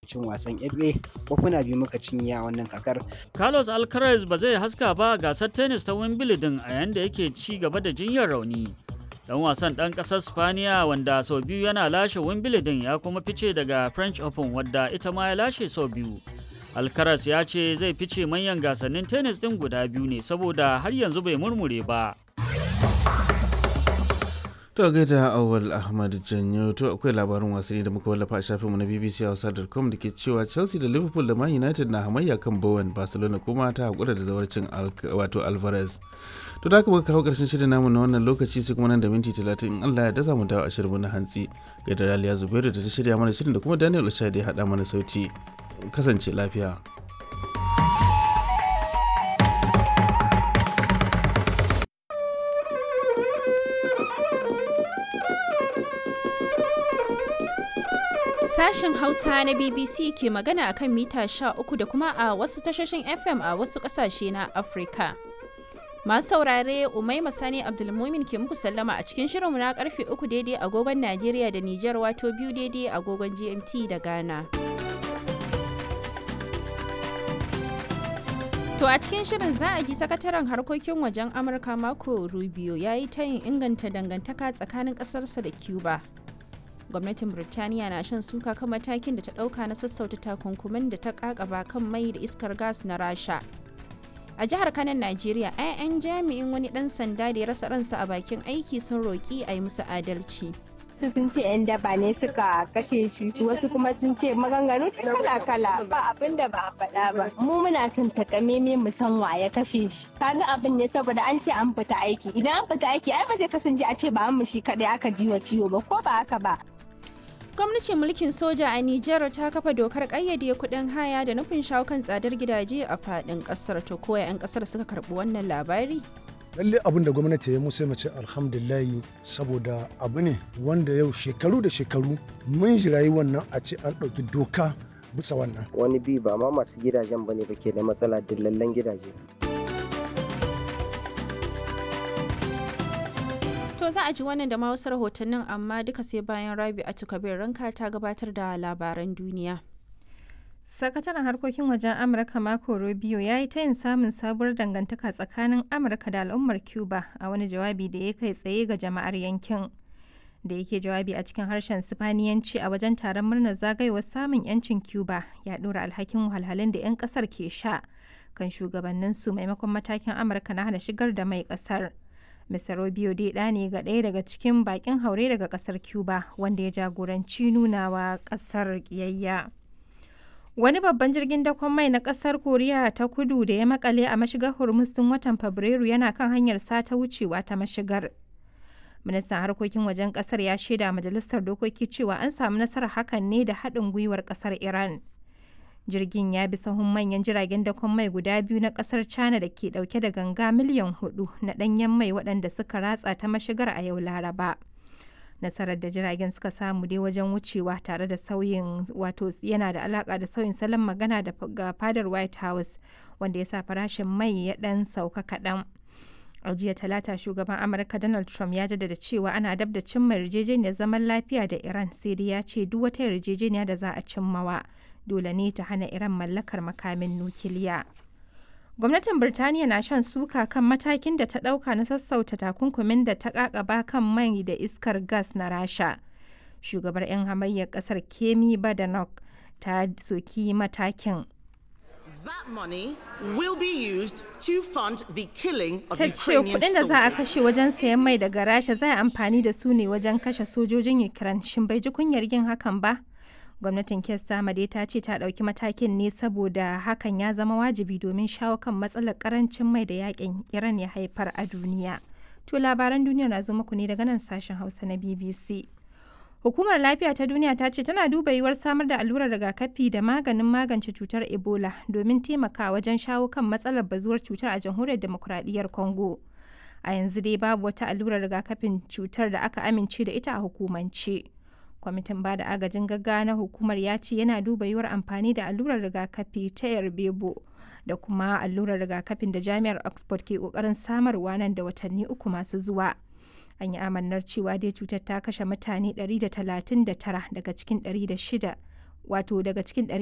cin wasan FA kofuna biyu muka cinye a wannan kakar. Carlos Alcaraz ba zai haska ba gasar tennis ta Wimbledon a yayin da yake ci gaba da jinyar rauni. Dan wasan ɗan ƙasar Spaniya wanda sau biyu yana lashe Wimbledon ya kuma fice daga French Open wadda ita ma ya lashe sau biyu. Alcaraz ya ce zai fice manyan gasannin tennis ɗin guda biyu ne saboda har yanzu bai murmure ba. To gaida Awal Ahmad Janyo to akwai labarin wasanni da muka wallafa a shafinmu na BBC Hausa.com da ke cewa Chelsea da Liverpool da Man United na hamayya kan Bowen Barcelona kuma ta hakura da zawarcin wato Alvarez. To da haka muka kawo karshen shirin namu na wannan lokaci sai kuma nan da minti talatin in Allah ya daza mu dawo a shirin na hantsi. Ga da Raliya Zubairu da ta shirya mana shirin da kuma Daniel Ochai da ya haɗa mana sauti. Kasance lafiya. Sashen Hausa na BBC ke magana a kan mita 13 da kuma a wasu tashoshin FM a wasu ƙasashe na Afirka. Masu saurare Umai Masani Abdulmumin ke muku sallama a cikin shirinmu na karfe 3 daidai agogon Najeriya da Nijar wato biyu daidai agogon GMT da Ghana. To a cikin shirin za a ji sakataren harkokin wajen Amurka Marco Rubio ya yi tayin inganta dangantaka tsakanin ƙasarsa da Cuba. gwamnatin birtaniya na shan suka kan matakin da ta dauka na sassauta takunkumin da ta kakaba kan mai da iskar gas na rasha a jihar kanan najeriya 'ya'yan jami'in wani dan sanda da ya rasa ransa a bakin aiki sun roƙi a yi musu adalci sun ce 'yan daba ne suka kashe shi wasu kuma sun ce maganganu kala kala ba abin da ba a faɗa ba mu muna son takameme mu san wa ya kashe shi kaga abin ne saboda an ce an fita aiki idan an fita aiki ai ba zai kasance a ce ba an shi kadai aka ji wa ciwo ba ko ba haka ba gwamnatin mulkin soja a Nijar ta kafa dokar kayyade kuɗin haya da nufin shawo kan tsadar gidaje a faɗin ƙasar to koya 'yan ƙasar suka karɓi wannan labari lalle abin da gwamnati ya musu mace alhamdulillahi saboda abu ne wanda yau shekaru da shekaru mun jirayi wannan a ce an ɗauki doka bisa wannan wani bi ba ma masu gidajen bane ba ke da matsala dillallen gidaje To za a ji wannan da ma wasu rahotannin amma duka sai bayan Rabi a Kabir ranka ta gabatar da labaran duniya. Sakataren harkokin wajen Amurka Marco Rubio ya yi tayin samun sabuwar dangantaka tsakanin Amurka da al'ummar Cuba a wani jawabi da ya kai tsaye ga jama'ar yankin. Da yake jawabi a cikin harshen Sifaniyanci a wajen taron murnar zagayowar samun 'yancin Cuba ya ɗora alhakin wahalhalun da 'yan ƙasar ke sha kan shugabanninsu maimakon matakin Amurka na hana shigar da mai ƙasar. Mr. Rubio dai ɗa ne ga ɗaya daga cikin bakin haure daga ƙasar Cuba wanda ya jagoranci nunawa ƙasar ƙiyayya. Wani babban jirgin dakon mai na ƙasar Koriya ta kudu da ya makale a mashigar Hormuz tun watan Fabrairu yana kan hanyar sata wucewa ta mashigar. Ministan harkokin wajen ƙasar ya shaida majalisar dokoki cewa an samu nasarar hakan ne da haɗin gwiwar ƙasar Iran. jirgin ya bi sahun manyan jiragen dakon mai guda biyu na kasar china da ke dauke da ganga miliyan hudu na danyen mai waɗanda suka ratsa ta mashigar a yau laraba nasarar da jiragen suka samu dai wajen wucewa tare da sauyin wato yana da alaka da sauyin salon magana da ga fadar white house wanda ya sa farashin mai ya dan sauka kaɗan a jiya talata shugaban amurka donald trump ya jaddada cewa ana dab da cimma yarjejeniyar zaman lafiya da iran sai dai ya ce duk wata yarjejeniya da za a cimmawa dole ne ta hana Iran mallakar makamin nukiliya. Gwamnatin Birtaniya na shan suka kan matakin da ta ɗauka na sassauta takunkumin da ta ƙaƙaba kan mai da iskar gas na Rasha. Shugabar 'yan hamayyar ƙasar Kemi Badenoch ta soki matakin. That money will be used to fund the killing of Ta ce kuɗin da za a kashe wajen sayan mai daga Rasha za a amfani da su ne wajen kashe sojojin Ukraine. Shin bai ji kunyar yin hakan ba? gwamnatin kes dai ta ce ta ɗauki matakin ne saboda hakan ya zama wajibi domin shawo kan matsalar karancin mai da yakin iran ya haifar a duniya to labaran duniya na zo muku ne daga nan sashen hausa na bbc hukumar lafiya ta duniya ta ce tana duba yiwuwar samar da allurar rigakafi da maganin magance cutar ebola domin taimaka wajen shawo kan matsalar bazuwar cutar a jamhuriyar demokuraɗiyyar congo a yanzu dai babu wata allurar rigakafin cutar da aka amince da ita a hukumance. kwamitin ba da agajin gaggawa na hukumar ya ce yana duba yiwuwar amfani da allurar rigakafi ta yarbebo da kuma allurar rigakafin da jami'ar oxford ke kokarin samarwa nan da watanni uku masu zuwa an yi amannar cewa dai cutar ta kashe mutane 139 daga cikin 106 wato daga cikin